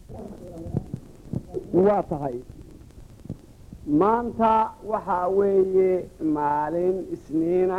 waa tahay maanta waxaa weeye maalin isniina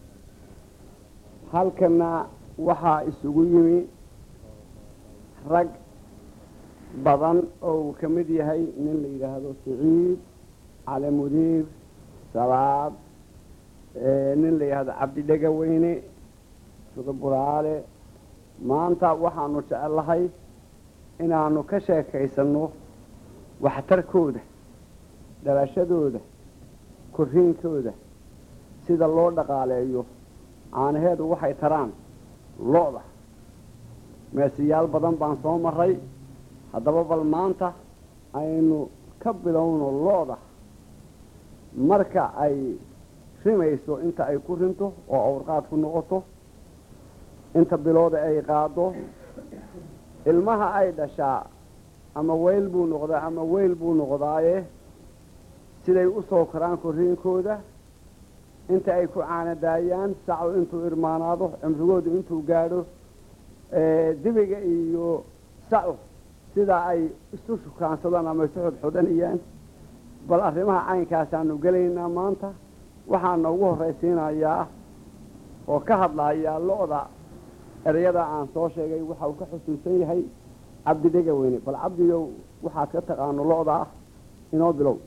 halkana waxaa isugu yimi rag badan oo uu ka mid yahay nin la yidhaahdo siciid cali mudiir salaad nin la yidhaahdo cabdi dhegaweyne suduburaale maanta waxaanu jecellahay inaanu ka sheekaysanno waxtarkooda dhalashadooda korriinkooda sida loo dhaqaaleeyo caanaheedu waxay taraan lo-da meesiyaal badan baan soo maray haddaba bal maanta aynu ka bilowno lo-da marka ay rimayso inta ay ku rinto oo awrqaad ku noqoto inta bilooda ay qaado ilmaha ay dhashaa ama weyl buu noqdaa ama weyl buu noqdaaye siday u soo koraan korriinkooda inta ay ku caanadaayaan sacu intuu irmaanaado cimrigoodu intuu gaadho dibiga iyo sacu sidaa ay isu shukaansadaan ama isu xudxudhanayaan bal arrimaha caynkaasaanu gelaynaa maanta waxaana ugu horraysiinayaa oo ka hadlayaa lo-da ereyada aan soo sheegay waxa uu ka xusuusan yahay cabdi dhega weyne bal cabdigow waxaad ka taqaano lo-da ah inoo bilow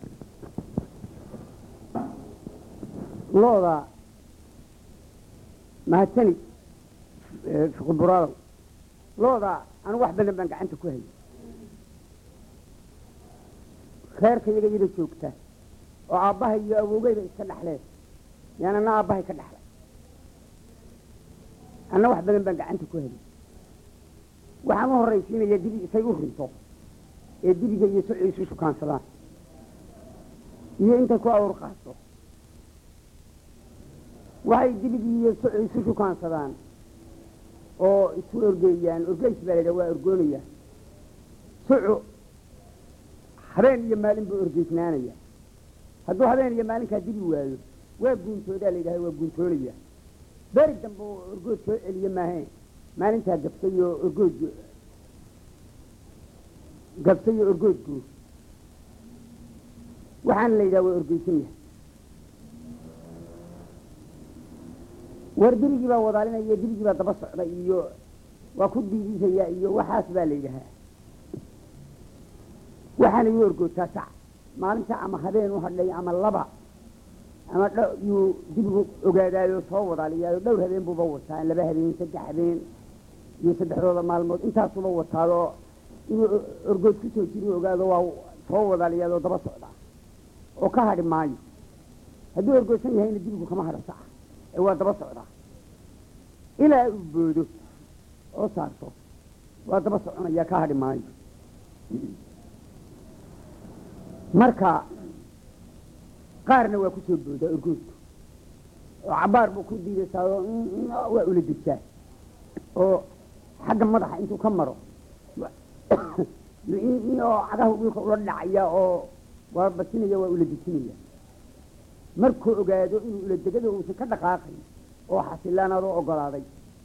lo-da mahadsanid fuquburaalow lo-da anigu wax badan baan gacanta ku hayay reerka iyaga yada joogta oo aabbahay iyo awowgeyba iska dhexleen yaan ana aabbahay ka dhexlay anna wax badan baan gacanta ku hayay waxaan u horraysiinayaa dibi isay u rinto ee dibiga iyo soci isu shukaansadaan iyo intay ku awr qaato waxay dibigii iyo soci isu shukaansadaan oo isu orgeeyaan orgeys baa la yidhaha waa orgoonaya soco habeen iyo maalin buu orgeysnaanaya hadduu habeen iyo maalinkaa dibi waayo waa guuntoodaa la yidhaha waa guuntoonaya beri dambe oo orgood soo celiye maahayn maalintaa gabtay oo orgood gabtay oo orgood guur waxaana la yidhaha waa orgeysan yahay war dirigii baa wadaalinaya dirigii baa daba socda iyo waa ku diidisaya iyo waxaas baa la yidhahaa waxaana ii orgoodtaa sac maalinta ama habeen u hadhay ama laba ama yuu dibigu ogaadaayo soo wadaaliyaayo dhowr habeen buuba wataa laba habeen saddex habeen iyo saddexdooda maalmood intaasuba wataadoo inuu orgood ku soo jiri ogaado waa soo wadaaliyaadoo daba socdaa oo ka hadhi maayo hadduu orgoodsan yahayna dibigu kama hadho saca ee waa daba socdaa ilaa uu boodo oo saarto waa daba soconaya ka hadhi maayo marka qaarna waa ku soo boodaa orgoodku oo cabaar buu ku diidaysaao waa ula degsaa oo xagga madaxa intuu ka maro oo cagahu dhulka ula dhacaya oo waa basinaya waa ula dejinaya markuu ogaado inuu ula degado uusan ka dhaqaaqay oo xasilaanaadoo ogolaaday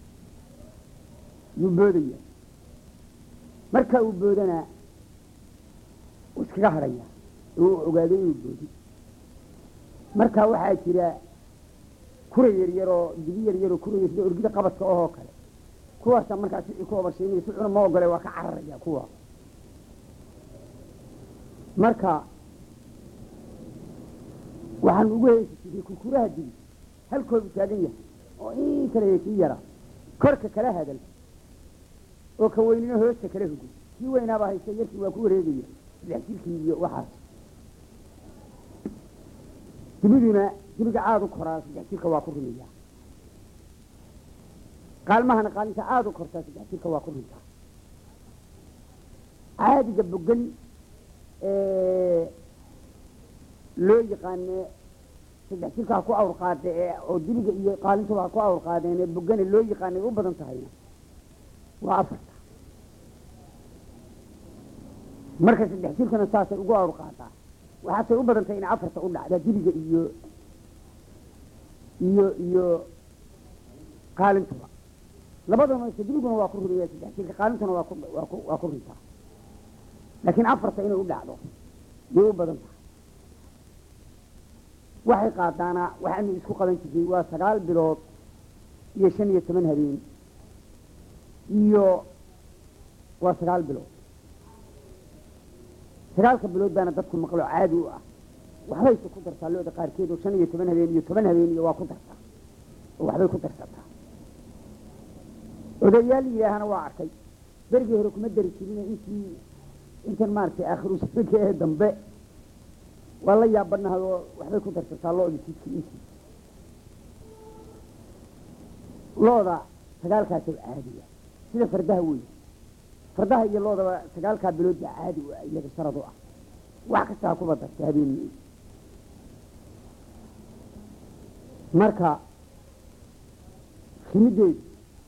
yuu boodaya marka uu boodana uu iskaga hadhaya uu ogaado inuu boodi marka waxaa jira kura yaryaroo dibi yaryaroo kuraya sida orgida qabadka ohoo kale kuwaasa markaa sicii ku obashaynaya sicuna ma ogole waa ka cararaya kuwa marka waxaan ugu heesi jiray kurkuraha dibi halkoodu taagan yahay oo in kale kii yara korka kala hadal oo ka weynina hoosta kala hugo kii weynaaba haysta yarkii waa ku wareegaya saddex jirkii iyo waxaas dibiduna dibiga aada u koraa saddex jirka waa ku rumiyaa qaalmahana qaalinta aada u kortaa saddex jirka waa ku runtaa caadiga bogan loo yaqaane saddex jirka ha ku awr qaade ee oo dibiga iyo qaalintuba ha ku awr qaadeen ee bogane loo yaqaanay u badan tahayna waa afarta marka saddex jirkana saasay ugu awr qaadaa waxaasay u badan tahay in afarta u dhacdaa dibiga iyo iyo iyo qaalintuba labadaba se dibiguna waa ku rumiya saddex jirka qaalintuna waa ku waa ku waa ku rintaa laakiin afarta inay u dhacdo yay u badan tahay waxay qaadaana waxaanu isku qaban jirnay waa sagaal bilood iyo shan iyo toban habeen iyo waa sagaal bilood sagaalka bilood baana dadku maqlo caadi u ah waxbayse ku dartaa looda qaarkeed oo shan iyo toban habeen iyo toban habeen iyo waa ku dartaa oo waxbay ku darsataa odayaal yidhaahana waa arkay berigii hore kuma dari jirine intii intan maaragtay aakhiru sanadka ee dambe waa la yaabanahay oo waxbay ku darsataa looda jidkii intii looda sagaalkaasoo caadiya sida fardaha wey fardaha iyo loodaba sagaalkaa bilood baa caadi u ah iyaga sharad u ah wax kastaa kuba darta habeenii marka rimideedu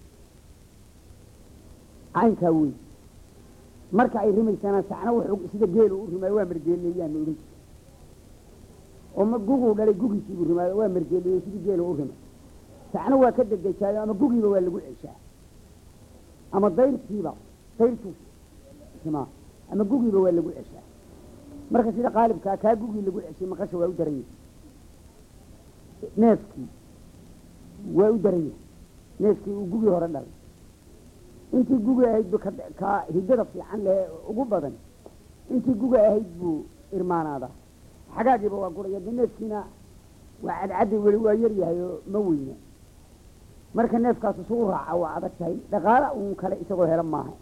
caynkaa wey marka ay rimaysana sacna wuxuu sida geelu u rimaayo waa margeeliyayaanu odhan jira oo ma guguu dhalay gugiisiibuu rimaayo waa margeeliyo sidii geelu u rimay sacna waa ka degdejaayo ama gugiiba waa lagu ceshaa ama dayrtiiba dayrtuu rimaa ama gugiiba waa lagu ceshaa marka sida qaalibkaa kaa gugii lagu ceshay maqasha waa u daran yahay neefkii waa u daran yahay neefkii uu gugii hore dhalay intii gugi ahayd bu ka hidada fiican leh ugu badan intii gugi ahayd buu irmaanaadaa xagaagiiba waa guraya de neefkiina waa cadcaddi weli waa yar yahay oo ma weyna marka neefkaas isu u raaca waa adag tahay dhaqaala uun kale isagoo helo maaha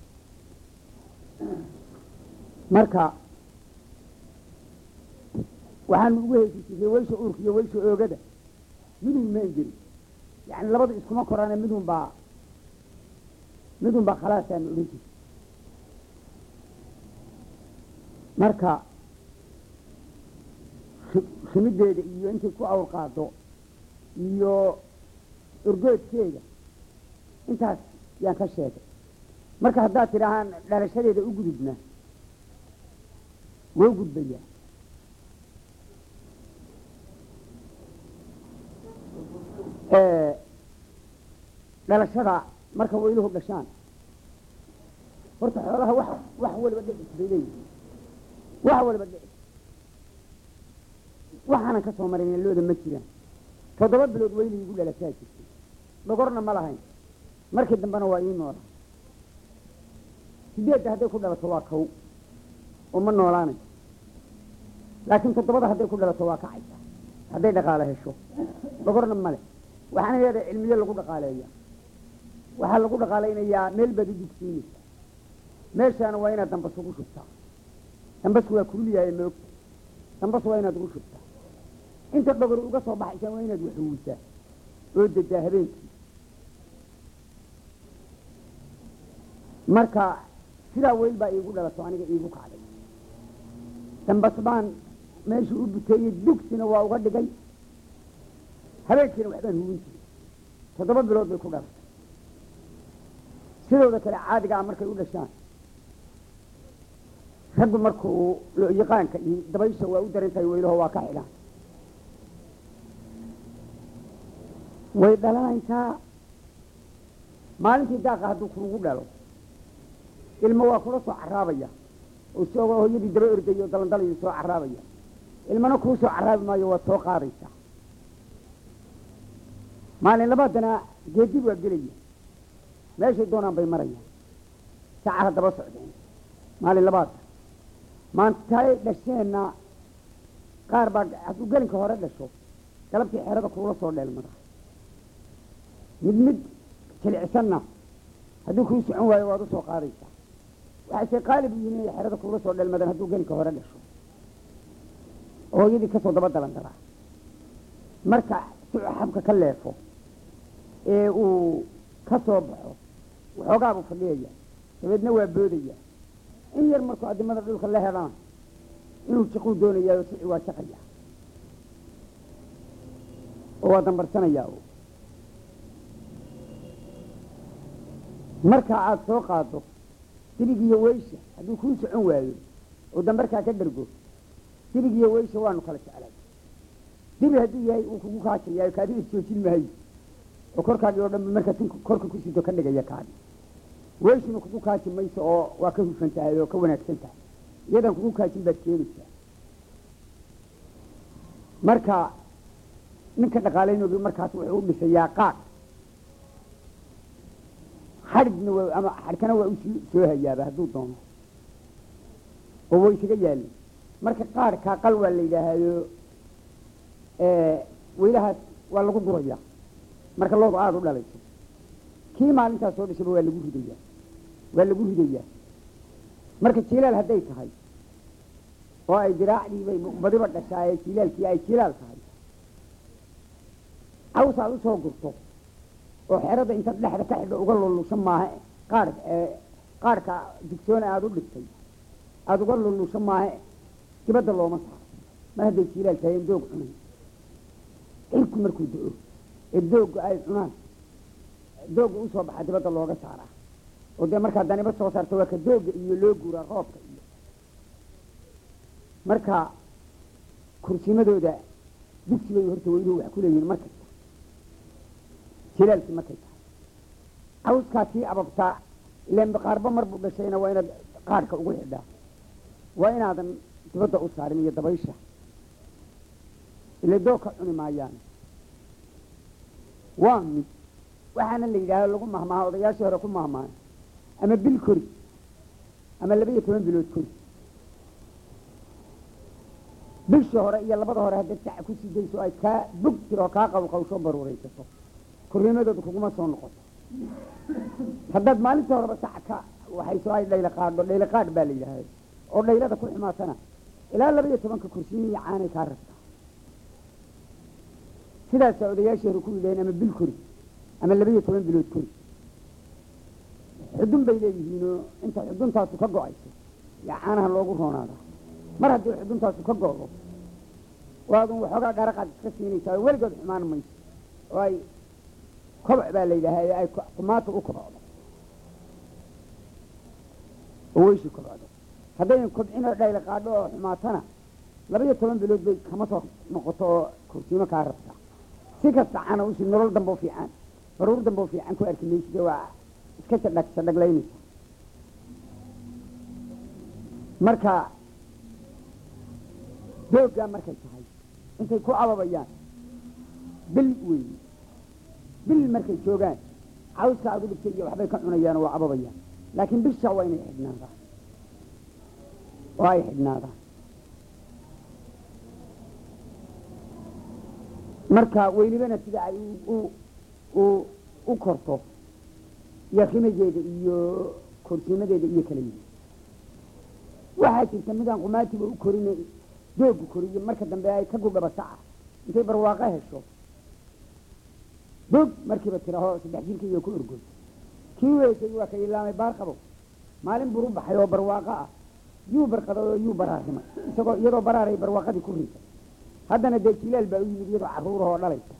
marka waxaanu ugu heysi jirnay weysha uurka iyo weysha oogada midun ma enjeri yani labada iskuma koraane midun baa midun baa khalaasaanu odhan jirta marka rimideeda iyo intay ku awr qaado iyo urgoodkeeda intaas yaan ka sheegay marka haddaad tidhaahaan dhalashadeeda u gudubna wou gudbayaa dhalashada marka weyluhu dhashaan horta xoolaha wax wax waliba dhicis bay leeyihiin wax waliba dhicis waxaanan ka soo marin looda ma jiraan toddoba bilood weyli igu dhalasaa jirtay dhogorna ma lahayn markii dambena waa ii noolaa sideedda hadday ku dhalato waa kow oo ma noolaanay laakiin toddobada hadday ku dhalato waa kacaysa hadday dhaqaale hesho dhogorna male waxaana leedahay cilmiyo lagu dhaqaaleeya waxaa lagu dhaqaalaynayaa meel baad u dugsiinaysa meeshaana waa inaad dambas ugu shubtaa dambasku waa kuliyahay moogta dambas waa inaad ugu shubtaa inta dhogor uga soo baxaysaa waa inaad waxuwisaa oo dedaa habeenkii marka sidaa weyl baa iigu dhalato aniga iigu kacday dambas baan meeshuu u buteeyey dugsina waa uga dhigay habeenkiina waxbaan hubin jiray toddoba bilood bay ku dhalatay sidooda kale caadigaa markay u dhashaan raggu markuu yaqaanka iyo dabaysha waa u darantahay weylaho waa ka xidhaan way dhalanaysaa maalintii daaqa hadduu kuugu dhalo ilmo waa kula soo caraabaya oo isagoo hooyadii daba ordayo dalandalayo soo caraabaya ilmana kuu soo caraabi maayo waad soo qaadaysaa maalin labaadana geedib waa gelaya meeshay doonaan bay marayaan sacaha daba socdeen maalin labaadka maantay dhasheenna qaar baa hadduu gelinka hore dhasho galabtii xerada kuula soo dheelmada mid mid jilicsanna hadduu kuu socon waayo waad usoo qaadaysaa waxayse qaalib u yihin inay xerada kuula soo dheelmadaan hadduu gelinka hore dhasho oo hooyadii kasoo daba dalandaraa marka si xabka ka leefo ee uu ka soo baxo waxoogaabuu fadhiyaya dabeedna waa boodaya in yar markuu adimada dhulka la hedana inuu jiquu doonayaa oo sici waa jaqaya oo waa dambarsanayaa marka aada soo qaado dibig iyo weysha hadduu kuu socon waayo oo dambarkaa ka dhargo dibig iyo weysha waanu kala jeclay dibi hadduu yahay uu kugu kaajayaayo kaadiga joojin maayo oo korkaagii oo dhan markaa tun korka ku sido ka dhigaya kaadi weyshuna kugu kaaji mayso oo waa ka hufan tahay oo ka wanaagsan tahay iyadan kugu kaajin baad keenaysaa marka ninka dhaqaalaynoogi markaas wuxuu u dhisayaa qaad xadhigna waa ama xadhkana waa usii soo hayaaba hadduu doono oo way isaga yaalin marka qaadhkaa qal waa la yidhaahdo weylahaas waa lagu gurayaa marka loodu aada u dhalayso kii maalintaas soo dhishaba waa lagu ridayaa waa lagu ridayaa marka jilaal hadday tahay oo ay diraacdii bay badiba dhashaaye jilaalkii ay jilaal tahay caws aad usoo gurto oo xerada intaad dhexda ka xidho uga lullusho maaha qaar qaarhka digsoona aada u dhigtay aada uga lullusho maaha dibadda looma saaro mar hadday jilaal tahay in doog cunay cirku markuu do-o ee doogga ay cunaan doogga usoo baxa dibadda looga saaraa oo dee markaa daniba soo saarta waa ka doogga iyo loo guuraa roobka iyo marka kursimadooda dugsi bay horta weyluhu wax ku leeyihin mar kasta jilaalkii markay tahay cawskaa sii ababtaa ilaan qaarba mar buu dhashayna waa inaad qaadhka ugu xidhaa waa inaadan dibadda u saarin iyo dabaysha ile doog ka cuni maayaan waa mid waxaana la yidhaahdo lagu mahmaaha odayaashii hore ku mahmaaha ama bil kori ama laba iyo toban bilood kori bishii hore iyo labada hore haddaad saca ku sii dayso ay kaa bog tiro kaa qawqawsho baruuraysato kornimadooda kuguma soo noqoto haddaad maalinta horeba saca ka waxayso ay dhayla qaadho dhayla qaadh baa la yidhaahda oo dhaylada ku xumaatana ilaa laba iyo tobanka kursiin iyo caanay kaa rabtaa sidaasaa odayaashii hore ku yidhaheen ama bil kori ama laba iyo toban bilood kori xudun bay leeyihiinoo inta xuduntaasu ka go-ayso yaa caanaha loogu roonaadaa mar haddii xuduntaasu ka go-do waadun waxoogaa dharaqaad iska siinaysaa oo weligood xumaan mayso oo ay koboc baa la yidhaahaa ay kumaata u kobocdo oo weyshi kobocdo haddaynan kobcinoo dhayla qaadho oo xumaatana laba iyo toban bilood bay kama soo noqoto oo kursiimo kaa rabtaa si kasta cana usi nolol damboo fiican baruur damboo fiican ku arki mayside waa iska sadhag sadhaglaynaysa marka dooggaa markay tahay intay ku ababayaan bil weyn bil markay joogaan cawska aad u dhigtay iyo waxbay ka cunayaan oo waa ababayaan laakiin bisha waa inay xidhnaadaan oo ay xidhnaadaan marka weylibana sida ay u u u korto iyo khimageeda iyo korsiimadeeda iyo kala yihi waxaa jirta midaan qumaatiba u korin doogu koriyo marka dambe ay ka gudhaba saca intay barwaaqo hesho bog markiiba tiraho saddex jirka iyo ku orgoy kii weysay waa ka ilaamay baar qabo maalin buru baxay oo barwaaqo ah yuu barqaday oo yuu baraarimay isagoo iyadoo baraaray barwaaqadii ku riisay haddana dee jilaal baa u yimid iyadoo carruurahoo dhalaysa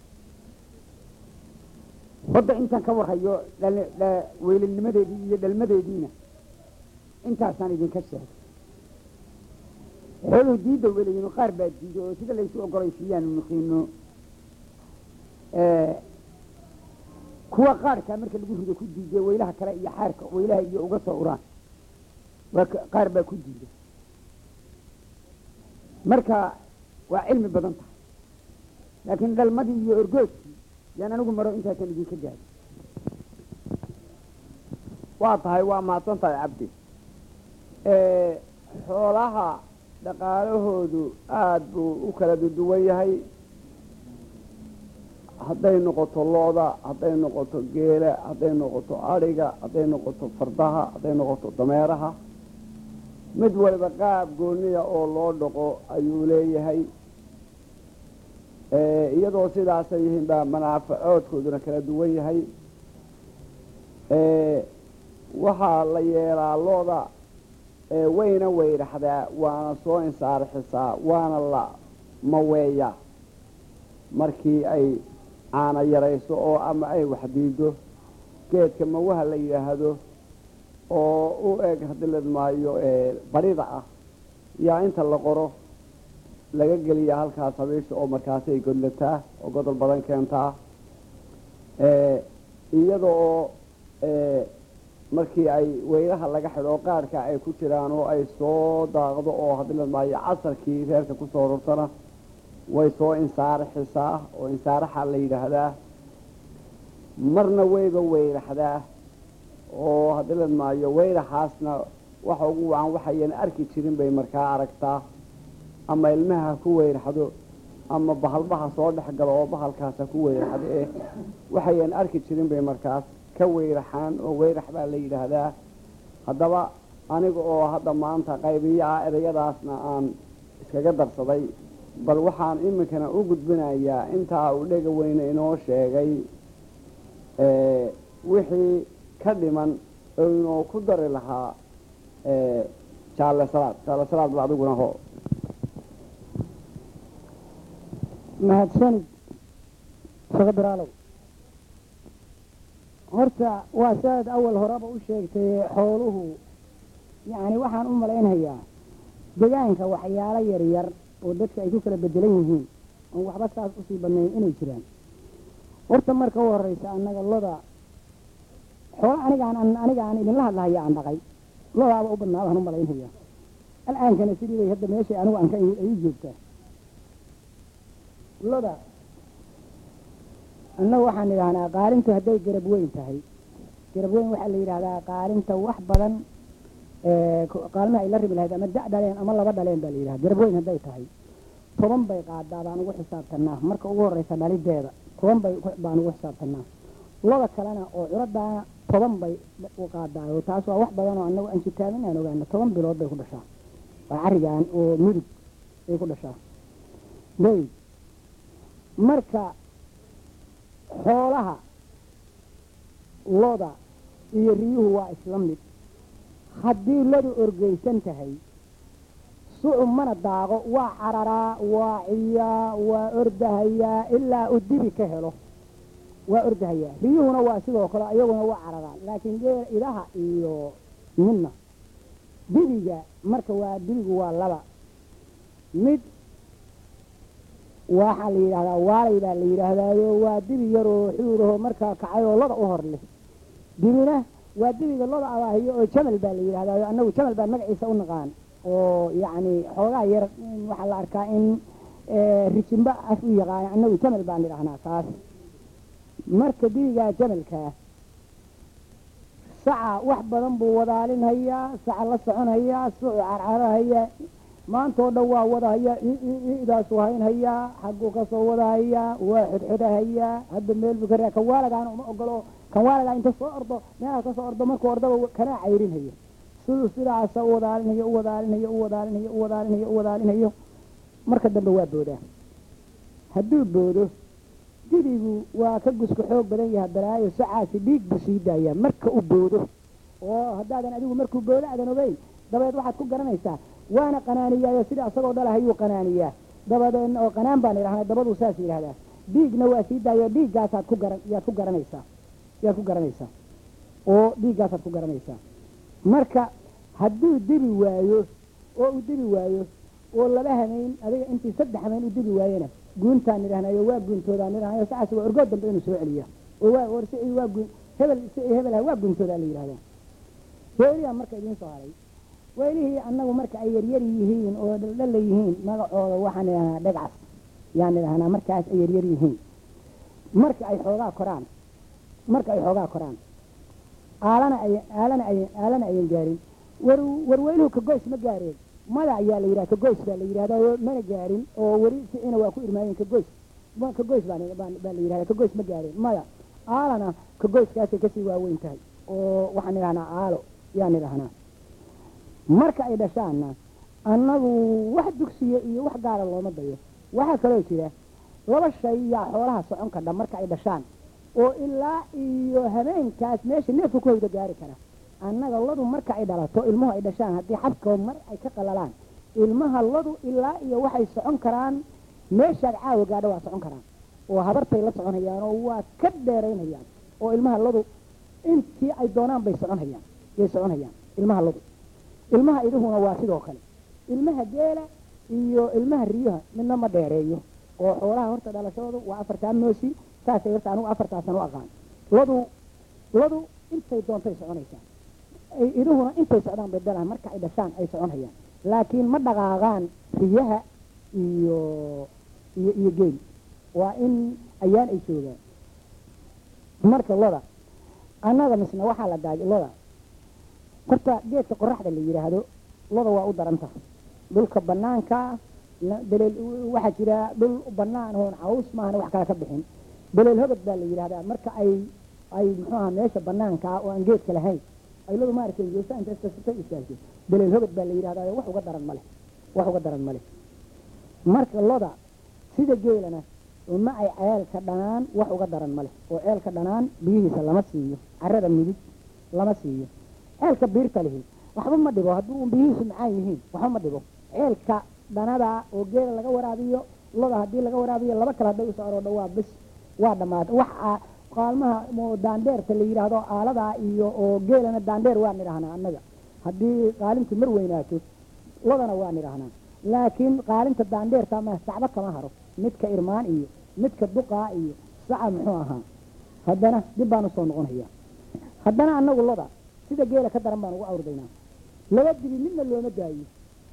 hodda intaan ka warhayo weylalnimadeedii iyo dhalmadeediina intaasaan idinka sheegay xooluhu diidda welayin qaar baa diido oo sida laysu ogolaysiiyaanu nuqiino kuwa qaarkaa marka lagu rido ku diiday weylaha kale iyo xaarka weylaha iyo uga soo uraan waa qaar baa ku diida marka waa cilmi badan tahay laakiin dhalmadii iyo orgoodkii yaan anigu maro intaasan idinka gaadi waa tahay waa mahadsan tahay cabdi xoolaha dhaqaalahoodu aada buu u kala duduwan yahay hadday noqoto looda hadday noqoto geela hadday noqoto adhiga hadday noqoto fardaha hadday noqoto dameeraha mid waliba qaab gooniya oo loo dhaqo ayuu leeyahay iyadoo sidaasay yihiin baa manaafacoodkooduna kala duwan yahay waxaa la yeelaa looda wayna weydhaxdaa waana soo insaarxisaa waana la maweeyaa markii ay caana yarayso oo ama ay waxdiido geedka mawaha la yidhaahdo oo u eg hadilad maayo barida ah yaa inta la qoro laga geliyaa halkaas habiisha oo markaasay godlataa oo godol badan keentaa iyada oo markii ay weylaha laga xidho qaarka ay ku jiraan oo ay soo daaqdo oo haddii la maayo casarkii reerka kusoo rortana way soo insaaraxisaa oo insaaraxa la yidhaahdaa marna wayba weyraxdaa oo haddii la maayo weyraxaasna waxa ugu wacan waxayan arki jirin bay markaa aragtaa ama ilmaha ha ku weyraxdo ama bahalbaha soo dhex galo oo bahalkaas ha ku weyraxdo eh waxayan arki jirin bay markaas ka weyraxaan oo weyrax baa la yidhaahdaa haddaba aniga oo hadda maanta qaybiyo ah ereyadaasna aan iskaga darsaday bal waxaan iminkana u gudbinayaa intaa uu dhega weyne inoo sheegay wixii ka dhiman oo inoo ku dari lahaa jaalle salaad jaalle salaad ba adiguna ho mahadsanid sheekh biraalow horta waa sidaad awal horeba u sheegtay xooluhu yacni waxaan u malaynayaa degaanka waxyaalo yaryar oo dadka ay ku kala bedelan yihiin oon waxba saas usii badnayn inay jiraan horta marka u horeysa annaga loda xoolo anigaan anigaan idinla hadlahaya aan dhaqay lodaaba u badnaa baan u malaynaya al'aankana sidii bay hadda meeshay anigu aan ka imid ay u joogtaa loda annagu waxaan idhahnaa qaalintu hadday garab weyn tahay garab weyn waxaa la yidhahdaa qaalinta wax badan qaalmaha ay la ribi lahayd ama da' dhaleen ama laba dhaleen baa la yidhahda garab weyn hadday tahay toban bay qaadaa baan ugu xisaabtanaa marka ugu horeysa dhalideeda toban bay baan ugu xisaabtanaa loda kalena oo curadaana toban bay u qaadaa oo taas waa wax badan oo annagu aan jitaamin aan ogaana toban bilood bay ku dhashaa waa carigaan oo mudug bay ku dhashaa bay marka xoolaha loda iyo riyuhu waa isla mid haddii lodu orgeysan tahay sucub mana daaqo waa cararaa waa ciyaa waa ordahayaa ilaa uu dibi ka helo waa ordahayaa riyuhuna waa sidoo kale iyaguna waa cararaan laakiin geel idaha iyo midna dibiga marka waa dibigu waa laba mid waxaa la yidhahdaa waalay baa la yidhaahdaayo waa dibi yaroo xuuraho markaa kacay oo loda u hor leh dibina waa dibiga loda abaahiyo oo jamal baa la yidhahdaayo annagu jamal baan magaciisa u naqaan oo yacni xoogaa yar waxaa la arkaa in rijimba af u yaqaana annagu jamal baan idhahnaa taas marka dibigaa jamalkaa saca wax badan buu wadaalinhayaa saca la soconhayaa sucu carcarahayaa maantoo dhan waa wadahayaa idaasu haynhayaa xagguu kasoo wadahayaa waa xodxodahayaa hadda meel buu ka raa kan waalagaana uma ogolo kan waalagaa inta soo ordo meelaha kasoo ordo markuu ordaba kanaa cayrinhayo siduu sidaasa u wadaalinayo u wadaalinayo u wadaalinayo u wadaalinayo u wadaalinayo marka dambe waa boodaa hadduu boodo dibigu waa ka gusku xoog badan yaha balaayo sacaasi dhiig buu sii daayaa marka uu boodo oo haddaadan adigu markuu boodo aadan ogeyn dabadeed waxaad ku garanaysaa waana qanaaniyaayo sida isagoo dhalahayuu qanaaniyaa dabadeedna oo qanaan baan idhahnaa dabaduu saas yidhahdaa dhiigna waa sii daayo dhiiggaasaad ku garan yaad ku garanaysaa yaad ku garanaysaa oo dhiiggaasaad ku garanaysaa marka hadduu dibi waayo oo uu dibi waayo oo laba hameyn adiga intii saddex hameyn u dibi waayena guuntaan idhahnayo waa guuntoodaan idhahnayo sacaas waa orgood dambe inuu soo celiya oo waa war si waa guun hebel si hebel waa guuntoodaa la yidhahdaa weeliyaa marka idiin soo haray weylihii annagu marka ay yaryar yihiin oo dhaldhala yihiin magacooda waxaan idhahnaa dhegcas yaan idhahnaa markaas ay yaryar yihiin marka ay xoogaa koraan marka ay xoogaa koraan aalana ay aalana ay aalana ayan gaarin war warweynuhu kagoys ma gaareen mada ayaa la yidhaha kagoys baa la yidhahdaa mana gaarin oo weli sicina waa ku irmaayeen kagoys kagoys baan baa la yidhahdaa kagoys ma gaareen maya aalana kagoyskaasay kasii waaweyn tahay oo waxaan idhahnaa aalo yaan idhahnaa marka ay dhashaanna annagu wax dugsiya iyo wax gaara looma dayo waxaa kaloo jira laba shay yaa xoolaha socon kadha marka ay dhashaan oo ilaa iyo habeenkaas meesha neefka ku hawda gaari kara annaga ladu marka ay dhalato ilmuhu ay dhashaan haddii xabkoo mar ay ka qalalaan ilmaha ladu ilaa iyo waxay socon karaan meeshaad caawa gaadho waa socon karaan oo habartay la soconhayaan oo waa ka dheeraynhayaan oo ilmaha ladu intii ay doonaan bay soconhayaan yay soconhayaan ilmaha ladu ilmaha iduhuna waa sidoo kale ilmaha geela iyo ilmaha riyaha midna ma dheereeyo oo xoolaha horta dhalashoodu waa afartaa moosi saasay horta anigu afartaasan u aqaan ladu ladu intay doontay soconaysaa ay iduhuna intay socdaan bay dhalaan marka ay dhashaan ay soconhayaan laakiin ma dhaqaaqaan riyaha iyo iyo iyo geel waa in ayaan ay joogaan marka loda annaga misna waxaa la daajay loda horta geedka qoraxda la yidhaahdo loda waa u daranta dhulka banaanka la- daleel waxaa jira dhul banaan oon caws maahan wax kale ka bixin daleel hogod baa la yidhahdaa marka ay ay muxuu aha meesha banaanka ah oo aan geedka lahayn ay lodu maaragtay geesa inta iskasatay istaagtay daleel hogod baa la yidhahdaa wax uga daran male wax uga daran male marka loda sida geelana ma ay ceelka dhanaan wax uga daran male oo ceelka dhanaan biyihiisa lama siiyo carada mudug lama siiyo ceelka biirta lihi waxba ma dhibo haddii uun biyihiisu macaan yihiin waxba ma dhibo ceelka dhanada oo geela laga waraabiyo loda haddii laga waraabiyo laba kale hadday usoo aroodho waa bis waa dhammaatay wax aa- qaalmaha oo daandeerta la yidhaahdo aaladaa iyo oo geelana daandeer waa nidhahnaa annaga haddii qaalintu mar weynaato lodana waa nidhahnaa laakiin qaalinta daandeerta ma sacbo kama haro midka irmaan iyo midka duqaa iyo saca muxuu ahaa haddana dib baan usoo noqonaya haddana annagu loda sida geela ka daran baan ugu awrdaynaa laba dibi midna looma daayo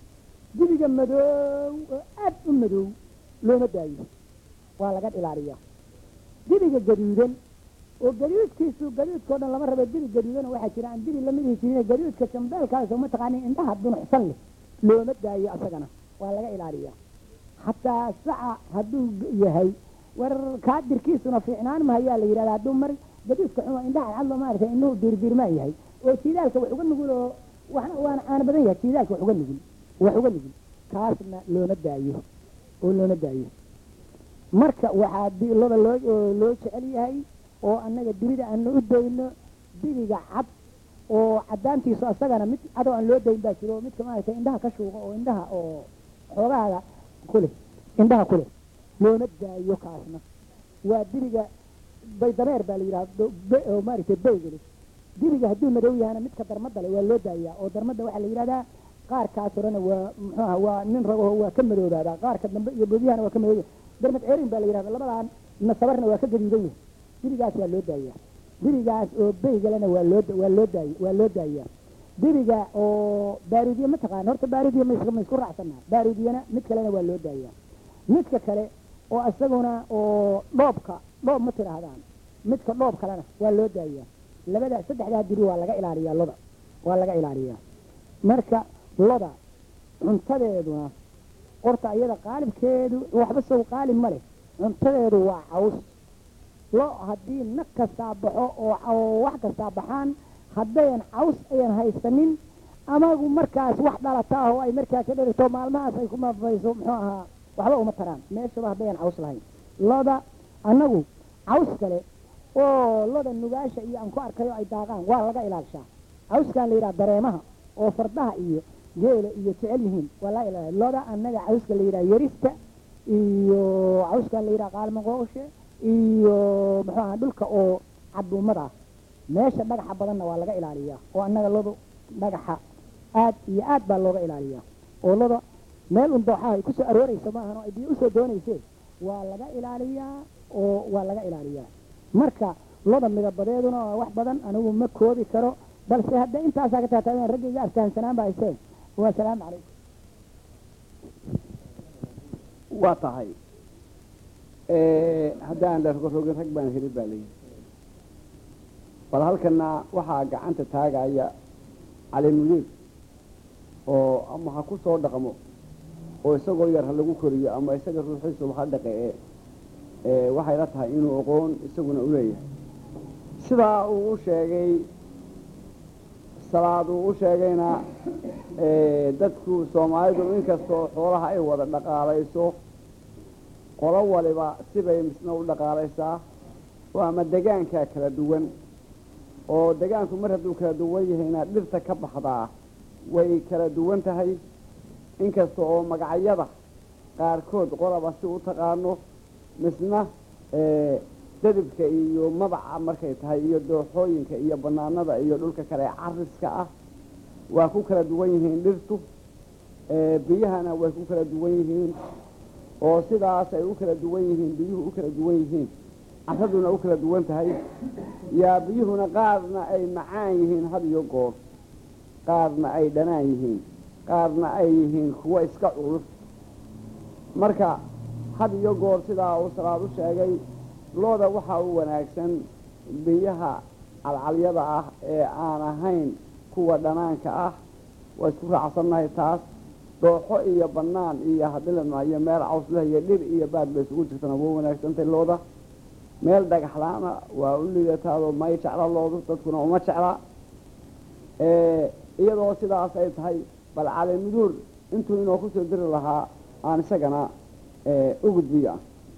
dibiga madoow oo aad u madow looma daayo waa laga ilaaliyaa dibiga gaduudan oo gaduudkiisu gaduudkao dhan lama rabo dibi gaduudan oo waxaa jira aan dibi lamid ihi jirin gaduudka jambeelkaas oo mataqaanin indhaha dunuxsan leh looma daayo asagana waa laga ilaaliyaa xataa saca hadduu g- yahay war kaadirkiisuna fiicnaan mahayaa la yidhahda hadduu mar gaduudka xumo indhaha cadlo maaragtay inuu diirdiirmaan yahay oo jiidaalka wax uga nugul oo waxna waana caana badan yahay jiidaalka wax uga nugul wax uga nugul kaasna looma daayo oo looma daayo marka waxaa di- loda loo oo loo jecel yahay oo annaga dibida aanu u dayno dibiga cad oo cadaantiisu asagana mid cadoo aan loo dayn baa jiro oo midka maaragtay indhaha ka shuuqa oo indhaha oo xoogahaaga kule indhaha kule looma daayo kaasna waa dibiga baydameer baa la yidhaha oo maaragtay beygeli dibiga hadduu madow yahana midka darmada le waa loo daayaa oo darmada waxaa la yidhahdaa qaarkaas horena waa muxuu aha waa nin ragaho waa ka madoobaabaa qaarka dambe iyo boodiyahana waa ka madooba darmad ceerin baa la yidhahda labadan nasabarna waa ka gaduudan yahay dibigaas waa loo daayaa dibigaas oo beygalena waa loo waa loo daay waa loo daayaa dibiga oo baaruudiye ma taqaan horta baaruudiye ma is- ma isku raacsanaa baaruudiyena mid kalena waa loo daayaa midka kale oo isaguna oo dhoobka dhoob ma tidhaahdaan midka dhoob kalena waa loo daayaa labada saddexdaa dibi waa laga ilaaliyaa loda waa laga ilaaliyaa marka loda cuntadeeduna qorta iyada qaalibkeedu waxba sow qaalib ma leh cuntadeedu waa caws lo haddii nag kastaa baxo oo oo wax kastaa baxaan haddayan caws ayan haysanin amagu markaas wax dhalata ah oo ay markaa ka dherigto maalmahaas ay ku maafayso muxuu ahaa waxba uma taraan meeshaba haddayan caws lahayn loda annagu caws kale oo loda nugaasha iyo aan ku arkayo ay daaqaan waa laga ilaalishaa cawskan la yidhaha dareemaha oo fardaha iyo geela iyo jecel yihiin waa laga ilaaliya loda annaga cawska la yidhaha yarista iyo cawskan la yidhaha qaalmaqooshe iyo muxuu aha dhulka oo caduumada ah meesha dhagaxa badanna waa laga ilaaliyaa oo annaga lodu dhagaxa aad iyo aad baa looga ilaaliyaa oo loda meel un dooxaha ay kusoo arooreysa maahan oo ay biyo usoo doonayseen waa laga ilaaliyaa oo waa laga ilaaliyaa marka loda midabadeeduna waa wax badan anigu ma koobi karo balse hadda intaasaa ka taataabeen raggayga aftahansanaan baa hayseen waa salaamu calaykum waa tahay haddaan la rogorogin rag baan helin baa layidhi bal halkana waxaa gacanta taagaya cali mudiir oo ama ha ku soo dhaqmo oo isagoo yar ha lagu koriyo ama isaga ruuxiisuba ha dhaqe ee waxay la tahay inuu aqoon isaguna u leeyahay sidaa uu u sheegay salaad uu u sheegayna dadku soomaalidu inkastoo xoolaha ay wada dhaqaalayso qolo waliba sibay misna u dhaqaalaysaa oo ama degaankaa kala duwan oo degaanku mar hadduu kala duwan yahayna dhirta ka baxdaa way kala duwan tahay inkasta oo magacyada qaarkood qolaba si u taqaano misna dadibka iyo mabaca markay tahay iyo dooxooyinka iyo banaanada iyo dhulka kale cariska ah waa ku kala duwan yihiin dhirtu biyahana way ku kala duwan yihiin oo sidaas ay u kala duwan yihiin biyuhu u kala duwan yihiin caraduna u kala duwan tahay yaa biyuhuna qaarna ay macaan yihiin had iyo goor qaarna ay dhanaan yihiin qaarna ay yihiin kuwo iska culus marka had iyo goor sidaa uu salaad u sheegay looda waxaa u wanaagsan biyaha calcalyada ah ee aan ahayn kuwa dhanaanka ah waa isku raacsannahay taas dooxo iyo bannaan iyo haddii la maayo meel cawsleh iyo dhir iyo baad bay isugu jirtana waa wanaagsantay looda meel dhagaxlaana waa u lidataadoo may jecla loodu dadkuna uma jecla iyadoo sidaas ay tahay bal calemuduur intuu inoo kusoo diri lahaa aan isagana u gudbiyo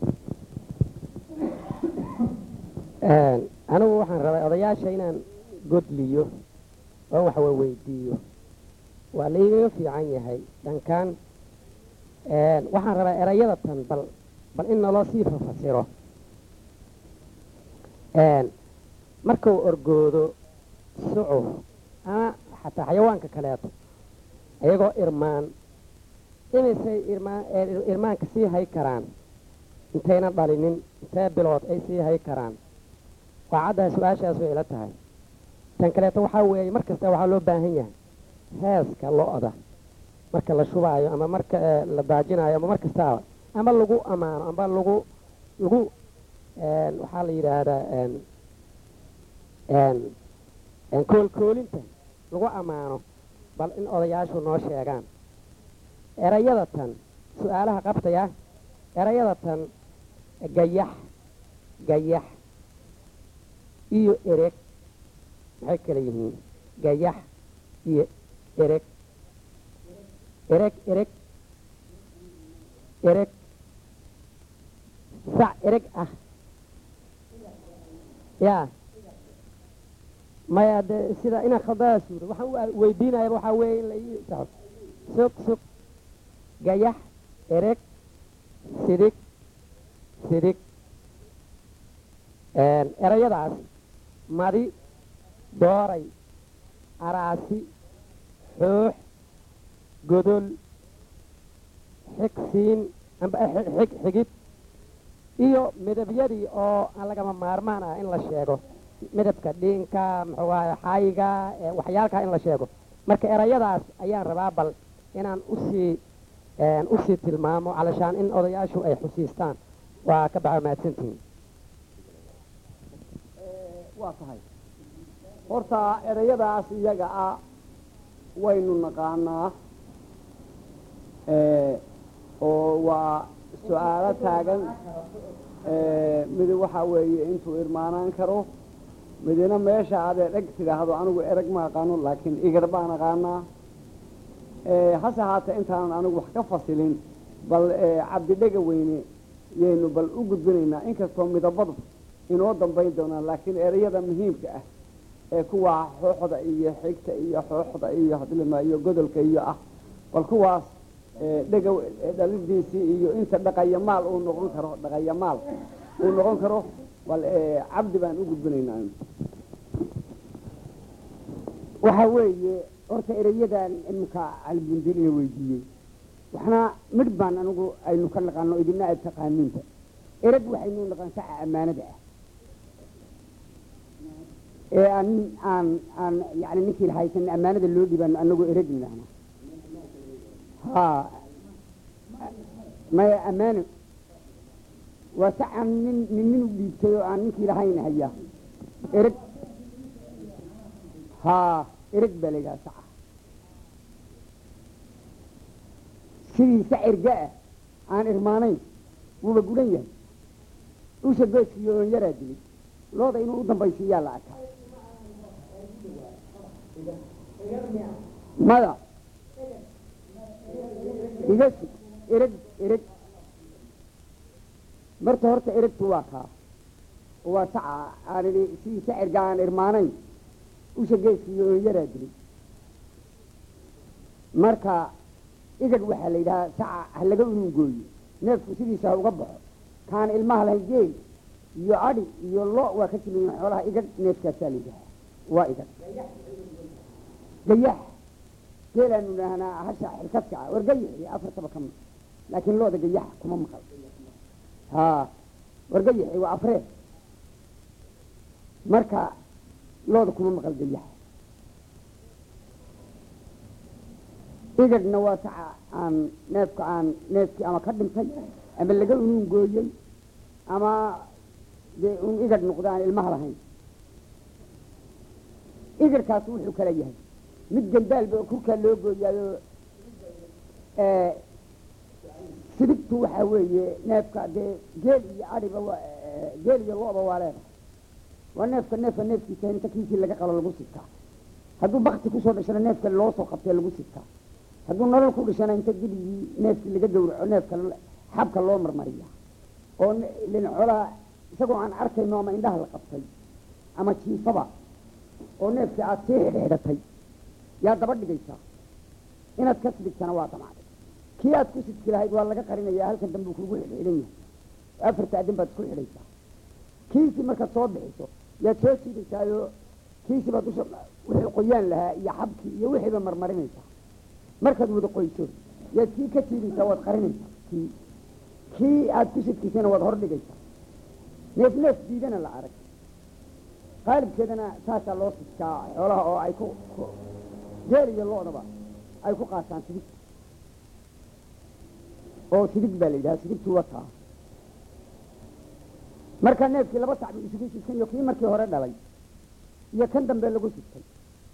anigu waxaan rabaa odayaasha inaan godliyo oo wax waweydiiyo waa laigaga fiican yahay dhankaan waxaan rabaa erayada tan bal bal in naloo sii fafasiro markuu orgoodo sucuf ama xataa xayawaanka kaleeto iyagoo irmaan imisay irmaan irmaanka sii hay karaan intaynan dhalinin intee bilood ay sii hay karaan waa caddaha su-aashaas way ila tahay tan kaleeto waxaa weeye mar kasta waxaa loo baahan yahay heeska lo-da marka la shubaayo ama marka la daajinaayo ama mar kastaaba ama lagu ammaano ama lagu lagu waxaa la yidhaahdaa koolkoolinta lagu ammaano bal in odayaashu noo sheegaan erayada tan su-aalaha qabtaya erayada tan gayax gayax iyo ereg maxay kala yihiin gayax iyo ereg ereg ereg ereg sac ereg ah yaa maya de sida inaan khaldada suuro waxaan u weydiinayaba waxaa weeye in la ii saxo sug sug gayax ereg sidig sidig erayadaas madi dooray araasi xoox godol xigsiin amba xig xigid iyo midabyadii oo aan lagama maarmaan ah in la sheego midabka dhiinka muxuu ahay xaayiga waxyaalkaa in la sheego marka erayadaas ayaan rabaa bal inaan usii usii tilmaamo calashaan in odayaashu ay xusiistaan waa ka baxa mahadsantihiin waa tahay horta erayadaas iyaga ah waynu naqaanaa oo waa su-aalo taagan midi waxaa weeye intuu irmaanaan karo midina meesha adee dheg tidhaahdo anigu erag ma aqaano laakiin igar baan aqaanaa hase haatee intaanan anigu wax ka fasilin bal cabdidhega weyne yaynu bal u gudbinaynaa inkastoo midabadu inoo dambayn doonaan laakiin erayada muhiimka ah ee kuwa xooxda iyo xigta iyo xooxda iyo hadlima iyo godolka iyo ah bal kuwaas dhega dhalidiisii iyo inta dhaqayamaal uu noqon karo dhaqayamaal uu noqon karo bal cabdi baan u gudbinaynaa waxaa weeye horta erayadan iminka calibundilina weydiiyey waxna midh baan anigu aynu ka naqaano idina aad taqaaniinba erag waxaynu naqaan saca ammaanada ah ee aan aan aan yani ninkii lahaysan ammaanada loo dhibaano anagoo erag nidhaahna ha maya ammaano waa sac aan nin nin nin u dhiibtay oo aan ninkii lahayn haya erag ha ereg baa la yidhaha saca sidii sac erga ah aan irmaanayn wuuba gudan yahay usha gooskiiyo oon yaraa dilay looda inuu u dambaysiiyaa la arkaa mada iga sug ereg ereg marta horta eregtu waa kaa waa saca aan idhi sidii sac erga aan irmaanayn usha geeskiiyo oon yaraa dilay marka igad waxaa la yidhahaa saca ha laga unungooyo neefku sidiisa ha uga baxo kaan ilmaha lahayn geel iyo adhi iyo lo waa ka jimiyin xoolaha igad neefkaasaa la yidhahaa waa igad gayax geelaanu idhaahnaa hasha xilkadka ah war gayaxi afartaba ka mid laakiin looda gayax kuma maqal ha war gayaxi waa afree marka looda kuma maqal gayax igadhna waa saca aan neefka aan neefkii ama ka dhintay ama laga unuun gooyey ama dee un igadh noqda aan ilmaha lahayn igadhkaas wuxuu kala yahay mid gandaalba kurkaa loo gooyaayo sidigtu waxaa weeye neefka dee geel iyo adhiba waa geel iyo lo-ba waa leedahay waa neefka neefka neefkiisa inta kiisii laga qalo lagu sigtaa hadduu bakti kusoo dhashana neefka loo soo qabtee lagu sigtaa hadduu nolol ku dhashana inta dibigii neefkii laga gawraco neefka xabka loo marmariya oo lincolaa isagoo aan arkayno ama indhaha la qabtay ama jiifaba oo neefkii aad sii xidhxidhatay yaa daba dhigaysaa inaad ka sidigtana waa damacday kii aad ku sidki lahayd waa laga qarinayaa halkan dambe uu kugu xidhxidhan yahay afarta adin baad isku xidhaysaa kiisii markaad soo bixiso yaad soo jiidaysaayo kiisii baad dusha wixii qoyaan lahaa iyo xabkii iyo wixiiba marmarinaysaa markaad wada qoyso yaad kii ka jiidaysaa waad qarinaysaa kii kii aad ku sidkiisana waad hor dhigaysaa neef neef diidana la arag qaalibkeedana saasaa loo sidkaa xoolaha oo ay ku geel iyo lo-daba ay ku qaataan sidig oo sidig baa la yidhaha sidigtu wataa marka neefkii laba sac buu isugu sidkan iyo kii markii hore dhalay iyo kan dambe lagu sidkay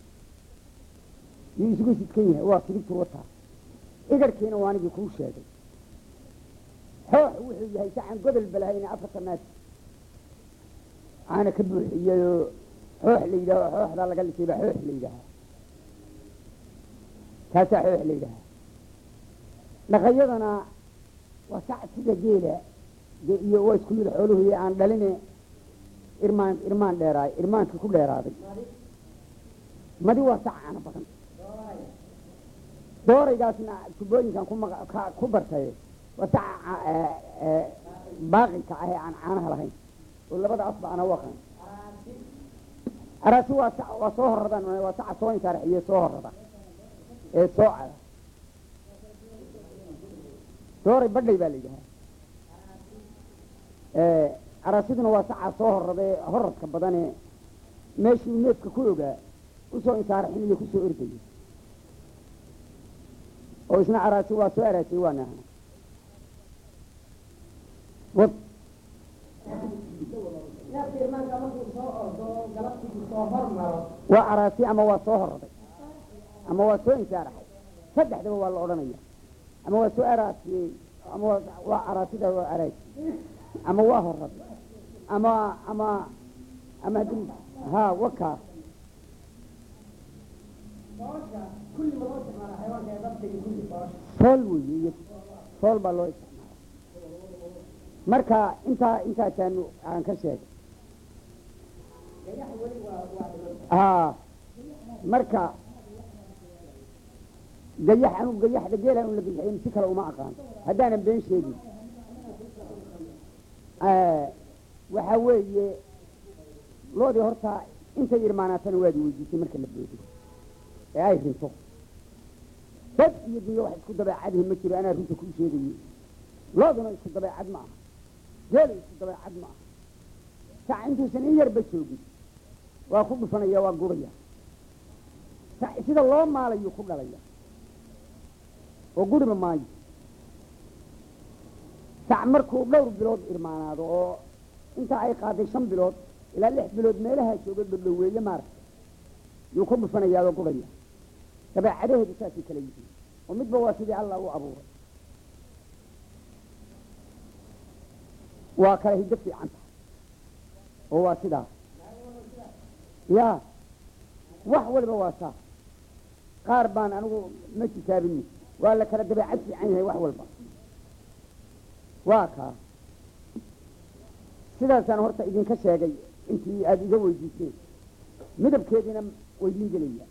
yuu isugu sidkan yahay waa sidigtu wataa igarhkiina waa anigii kuu sheegay xoox wuxuu yahay sacan godol balahayna afarta naas caana ka buuxiyayoo xoox la yidhaho xooxdaa laga lisay baa xoox la yidhaahaa kaasaa xoox la yidhaahaa dhaqayadana waa sac sida geela iyo waa isku mid xooluhu iyo aan dhaline irmaan irmaan dheeraay irmaankii ku dheeraaday madi waa sac caana badan dooraygaasna tubooyinkan ku bartay waa saca baaqinka ah ee aan caanaha lahayn oo labada asba ana waqan araasi waa sa waa soo horadaan waa saca soo insaaraxiye soo horada ee soo cada dooray badhay baa la yidhahaa araasiduna waa sacaa soo horradee horadka badane meeshuu neefka ku ogaa usoo insaaraxinayo kusoo ordayo oo isna araasi waa soo araasiyey waa naahna wad waa araasi ama waa soo horraday ama waa soo insaaraxay saddexdaba waa la odhanaya ama waa soo araasiyey ama waa araasida waa araasi ama waa horraday ama ama ama ha waka sool weeye sool baa loo isticmaala marka intaa intaasaanu aan ka sheegay a marka gayax anu gayaxda geelaan un la gayaxin si kale uma aqaan haddaanan been sheegin waxaa weeye loodii horta intay irmaanaatana waad weydiisay marka la boodo ee ay rinto dad iyo dunyo wax isku dabeecadihi ma jiro anaa runta kuu sheegayo looduna isku dabeecad ma aha geelu isku dabeecad ma aha sac intuusan in yarba joogin waa ku dhufanaya waa guraya sac sida loo maalayuu ku dhalaya oo guriba maayo sac markuu dhowr bilood irmaanaado oo intaa ay qaaday shan bilood ilaa lix bilood meelahaa jooga dhadhoweeye maaragta yuu ku dhufanayaadoo guraya dabeecadaheedu saasay kala yihiin oo midba waa sidii allah u abuuray waa kala hiddo fiican tahay oo waa sidaas ya wax waliba waa saas qaar baan anigu ma tisaabini waa la kala dabeecad fiican yahay wax walba waa kaa sidaasaan horta idinka sheegay intii aada iga weydiiseen midabkeediina weydiin gelaya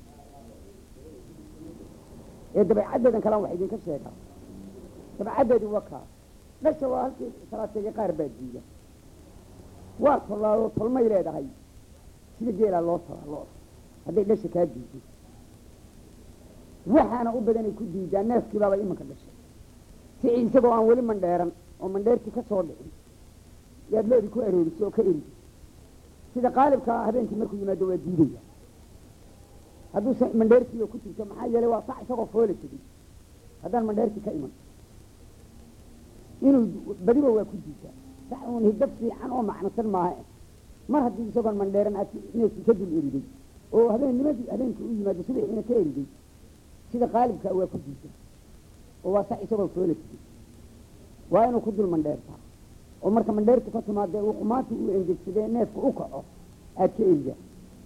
ee dabeecaddeedan kalaan wax idinka sheegaa dabeecaddeedi waa kaa dhasha waa halkii salaateega qaar baa diida waa tollaadoo tolmay leedahay sida geelaa loo tolaa looda hadday dhasha kaa diido waxaana u badanay ku diidaa neefkii baaba imanka dhashay si isagoo aan weli mandheeran oo mandheertii ka soo dhicin yaad loodii ku arooriso oo ka eridi sida qaalibkaa habeenkii markuu yimaado waa diidaya hadduuse mandheertiiyo ku jirto maxaa yeelay waa sac isagoo foola tegey haddaan mandheerti ka iman inuu badiba waa ku diisaa sax uun hidab fiican oo macnosan maaha mar haddii isagoon mandheeran aad neefkii ka dul eriday oo habeennimadii habeenkii u yimaado subaxiina ka eriday sida qaalibkaa waa ku diisaa oo waa sax isagoo foola jiray waa inuu ku dul mandheertaa oo marka mandheertu ka timaadee uu qumaanti uu engegsadee neefka u kaco aad ka eridaa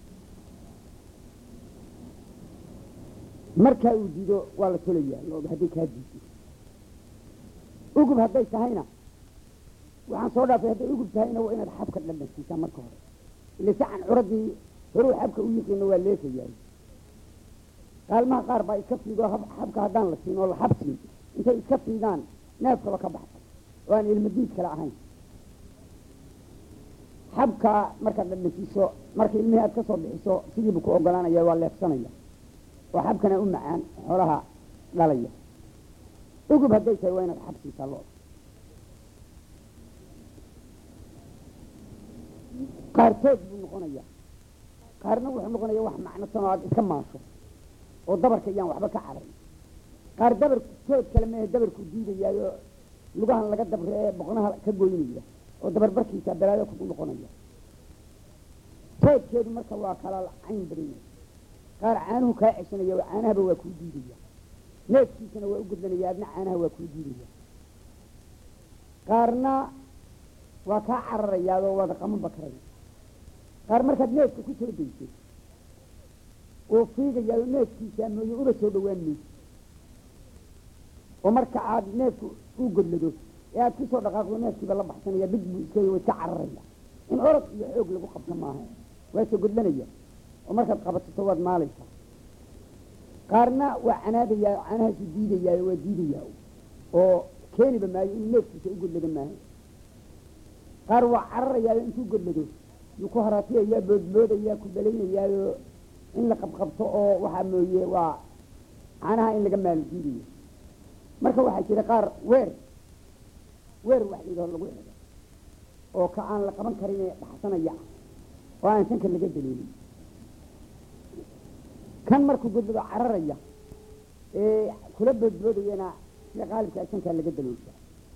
markaa uu diido waa la tolayaa looga hadday kaa diido ugub hadday tahayna waxaan soo dhaafay hadday ugub tahayna waa inaad xabka dhadhansiisaa marka hore ile sacan curadii horuu xabka u yiqiino waa leefayaay qaalmaha qaar baa iska fiigo xabka haddaan la siin oo la xabsiin intay iska fiigaan neefkaba ka baxsa oo aan ilmadiid kale ahayn xabkaa markaad dhadhansiiso marka ilmihii aad ka soo bixiso sidiibu ku ogolaanaya waa leefsanaya oo xabkana u macaan xoolaha dhalaya ugub hadday tahay waa inaad xabsiisaa lo qaartood buu noqonayaa qaarna wuxuu noqonaya wax macnosan oo aad iska maasho oo dabarka iyaan waxba ka caray qaar dabar tood kale mehe dabarku diidayaayo lugahan laga dabre ee boqnaha ka goynaya oo dabarbarkiisa balaayo kugu noqonaya toodkeedu marka waa kala cayn badanya qaar caanuhu kaa ceshanaya oo caanahaba waa kuu diidaya neefkiisana waa u gudlanaya adna caanaha waa kuu diidaya qaarna waa kaa cararayaadoo waada qaman bakaraya qaar markaad neefka ku soo daysay oo fiigayaado neefkiisa mooye uba soo dhawaan mayso oo marka aad neefku u godlado ee aad kusoo dhaqaaqdo neefkiiba la baxsanaya big buu iska wa iska cararaya in orod iyo xoog lagu qabto maaha waa soo godlanaya oo markaad qabasato waad maalaysaa qaarna waa canaadayaa canahaasu diidayaayo waa diidayaa oo keeniba maayo inuu neefkiisa u godlado maaha qaar waa cararayaayo intuu godlado yuu ku haraatiyayaa boodboodayaa ku balaynayaayo in la qabqabto oo waxaa mooye waa caanaha in laga maalo diidayo marka waxaa jira qaar weer weer wax layidhaho lagu xido oo ka aan la qaban karin ee baxsanaya oo aan sanka laga daliilin kan markuu godlado cararaya ee kula boodboodayana sida qaalibkaa sankaa laga daloosha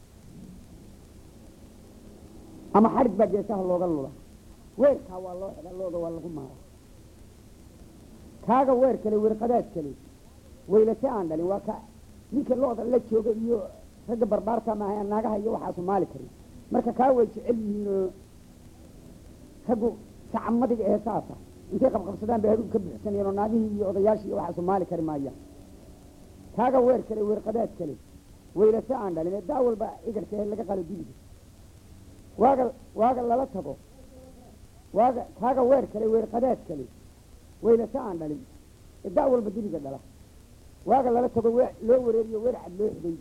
ama xarig baa geesaha looga lula weerkaa waa loo xidha looda waa lagu maara kaaga weer kale weerqadaad kale waylase aan dhalin waa ka ninka looda la jooga iyo ragga barbaarta maaha naagaha iyo waxaasu maali karin marka kaa way jecel yihiin oo raggu sacamadiga ee saasa intay qabqabsadaan bay hadhuub ka buuxsanayeen oo naagihii iyo odayaashii iyo waxaasu maali kari maayaan kaaga weer kale weerqadaad kale waylase aan dhalin ee daa walba igarka ee laga qalo dibiga waaga waaga lala tago waaga kaaga weer kale weerqadaad kale waylase aan dhalin ee daa walba dibiga dhala waaga lala tago we loo wareeriyo weer cad loo xidaydi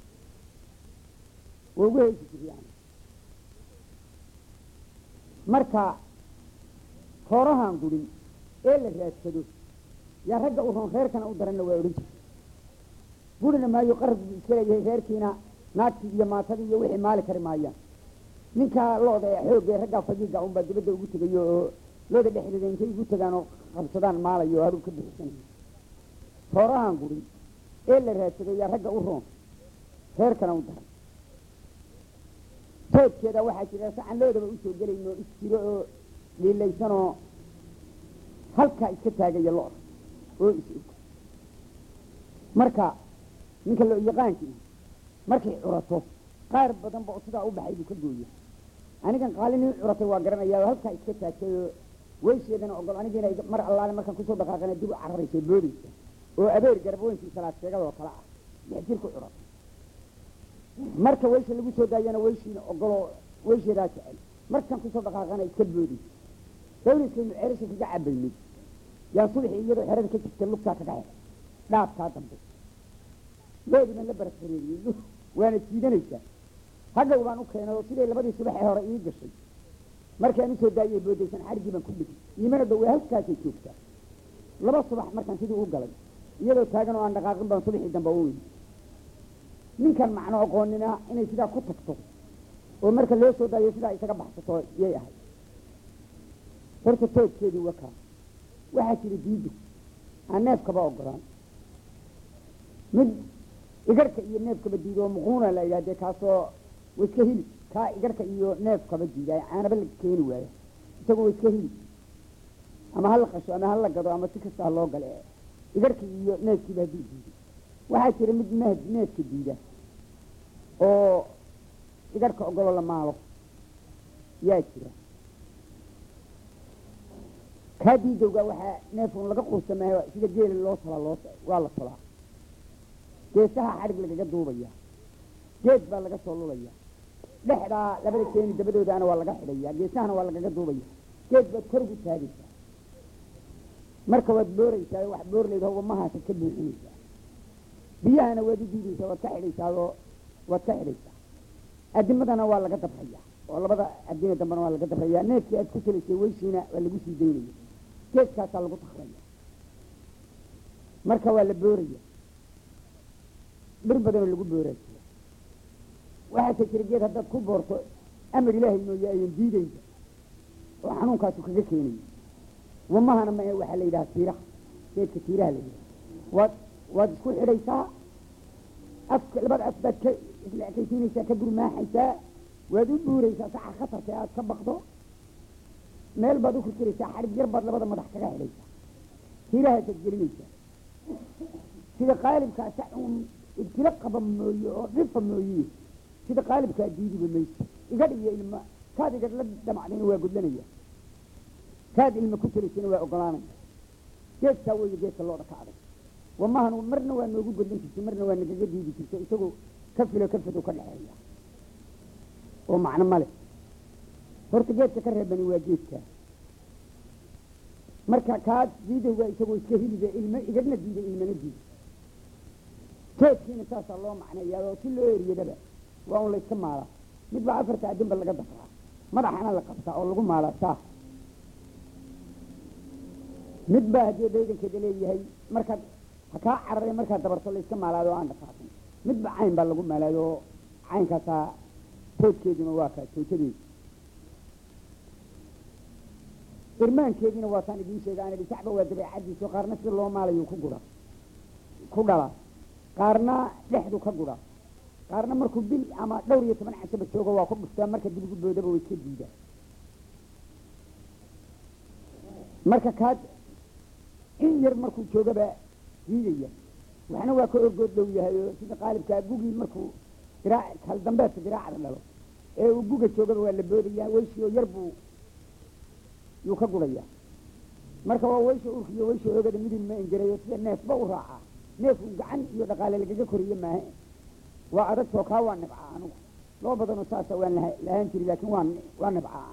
waa ugu heysi jir yani marka hoorahan gurin ee la raadsado yaa ragga u roon reerkana u daranna waa odhan jirta gurina maayo qarab buu iska leeyahay reerkiina naagtii iyo maatadii iyo wixii maali kari maayaan ninkaa looda ee xoogga ee raggaa fagiiga unbaa dibadda ugu tegayo oo looda dhexdeeda intay ugu tegaan oo qabsadaan maalayo oo haduu ka bixisanayo hoorahan gurin ee la raadsado yaa ragga u roon reerkana u daran toodkeeda waxaa jira sacan loodaba usoo gelayno isjiro oo liilaysanoo halkaa iska taagaya lo-da oo is-og marka ninka loo yaqaankii markay curato qaar badanba oo sidaa u baxay buu ka gooya anigan qaalinin curatay waa garanayaa oo halkaa iska taagtay oo weysheedana ogol anigiina mar allaale markaan kusoo dhaqaaqana dib u cararaysa boodaysa oo abeer garabooyinkii salaad sheegadoo kale ah lix jir ku curatay marka weysha lagu soo daayana weyshiina ogoloo weysheedaa jecel markaan kusoo dhaqaaqana iska boodaysa dawliskaynu ceelasha kaga cabaynay yaa subaxii iyadoo xerada ka jirta lugtaa kaga xer dhaabkaa dambe loodiban la barafhareeriyey waana jiidanaysaa hadhow baan u keenay oo siday labadii subaxee hore ii gashay markaan usoo daayay boodaysan xarigii baan ku dhigay iimana dhow waa halkaasay joogtaa laba subax markaan sidii u galay iyadoo taagan oo aan dhaqaaqin baan subaxii dambe u yimi ninkan macno aqoonina inay sidaa ku tagto oo marka loo soo daayo sidaa isaga baxsato yay ahayd horta toodkeedii wakaa waxaa jira diido aan neefkaba ogolaan mid igarhka iyo neefkaba diida oo muquuna la yidhahdee kaasoo wa iska hilib kaa igarhka iyo neefkaba diida caanaba la keeni waayo isagoo wa iska hilib ama hala qasho ama hala gado ama si kasta ha loo gale igarhka iyo neefkiiba hadduu diiday waxaa jira mid ne neefka diida oo igarhka ogolo la maalo yaa jira kaa diidowga waxaa neefun laga quusamaayo sida geela loo talaa loo waa la talaa geesaha xadhig lagaga duubaya geed baa laga soo lulaya dhexdaa labada keeni dabadoodaana waa laga xidhaya geesahana waa lagaga duubaya geed baad kor ugu taagaysaa marka waad booraysaa wax boorleyd hogamahaasa ka buuxinaysaa biyahana waad u diidaysaa waad ka xidhaysaadoo waad ka xidhaysaa adimadana waa laga dabraya oo labada adina dambena waa laga dabraya neefkii aad ku talaysay weyshiina waa lagu sii daynaya geedkaasaa lagu takraya marka waa la booraya dhir badanoo lagu booraa jira waxaase jira geed haddaad ku boorto amar ilaahay mooye ayan diidaysa oo xanuunkaasu kaga keenaya wamahana ma waxaa la yidhaha tiiraha geedka tiiraha la yidhaha waad waad isku xidhaysaa afka labada af baad ka isla ekaysiinaysaa ka gurmaaxaysaa waad u buuraysaa saxa khatarka aad ka baqdo meel baad u kirkiraysaa xadhig yar baad labada madax kaga xidhaysaa tiirahaasaad gelinaysaa sida qaalibkaa sa uun ibtilo qaba mooye oo dhifa mooye sida qaalibkaa diidiba mayso igadh iyo ilma kaad igadh la damacdayna waa gudlanaya kaad ilma ku tiraysana waa ogolaanaya geedkaa weeye geedka looda ka adag wamahan marna waa noogu godlan jirtay marna waa nagaga diidi jirtay isagoo ka filo ka fadow ka dhexeeya oo macno male horta geedka ka reebani waa geedkaa marka kaas diidowga isagoo iska hilibe ilma igadhna diiday ilmana diiday geedkiina saasaa loo macneeyaa oo si loo eriyadaba waa un layska maalaa mid baa afarta adinba laga dafraa madaxana la qabtaa oo lagu maalaa saa mid baa haddii daydankeeda leeyahay markaad ha kaa cararay markaad dabarto layska maalaado o aan dhaqaaqin midba cayn baa lagu maalaado oo caynkaasaa toodkeeduna waa kaa toojadeedu irmaankeediina waataan idiin sheega aan idhi sacba waa dabeecadiiso qaarna sida loo maalayo ku gura ku dhala qaarna dhexdu ka gura qaarna markuu bil ama dhowr iyo toban casaba joogo waa ku dhuftaa marka dib ugu boodaba way iska diidaa marka kaad in yar markuu joogaba diidaya waxna waa ka orgood dhow yahay oo sida qaalibkaa gugii markuu diraac kal dambeedka diraacda dhalo ee uu guga joogaba waa la boodaya weyshi oo yar buu yuu ka guraya marka waa weysha urka iyo weysha oogada midin ma engerayo sida neefba u raacaa neefku gacan iyo dhaqaale lagaga koriye maahe waa adagtoo kaa waa nibcaa anugu loo badanoo saasa waan laha lahaan jiri laakiin waa waa nibcaa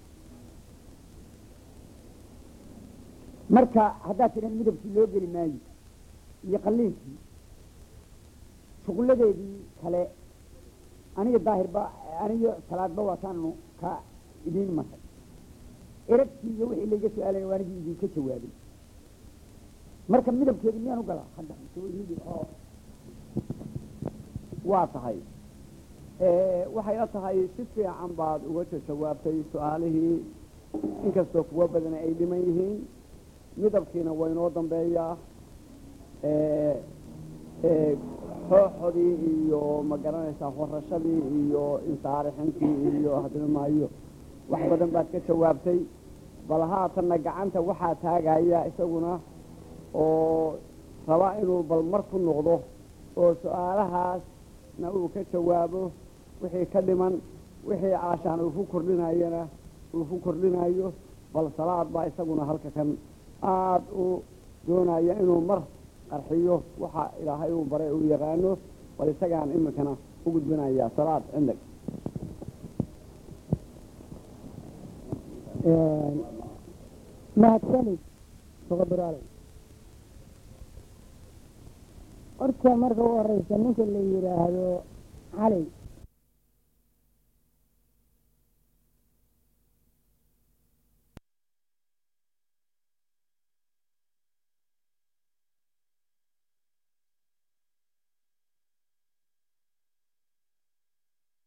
marka haddaad tidhan midabkii loo geli maayo iyo qalliinkii shuqulladeedii kale aniga daahirba aniyo salaadba waataanu ka idiin maray eragtii iyo wixii layga su-aalaya waa anigii idinka jawaabay marka midabkeedu miyaan u galaa hadda waa tahay waxay la tahay si fiican baad uga jawaabtay su-aalihii inkastoo kuwo badan ay dhiman yihiin midabkiina waa inoo dambeeyaa xooxodii iyo ma garanaysaa horashadii iyo insaarixintii iyo hadilmaayo wax badan baad ka jawaabtay bal haatanna gacanta waxaa taagaya isaguna oo raba inuu bal mar ku noqdo oo su-aalahaasna uu ka jawaabo wixii ka dhiman wixii caashaan uu ku kordhinayana uu ku kordhinayo bal salaad baa isaguna halka kan aada u doonaya inuu mar qarxiyo waxa ilaahay uu baray uu yaqaano bal isagaan iminkana u gudbinaya salaad cindag mahadsanid soqobiraale horta marka u horeysa ninka la yidhaahdo cali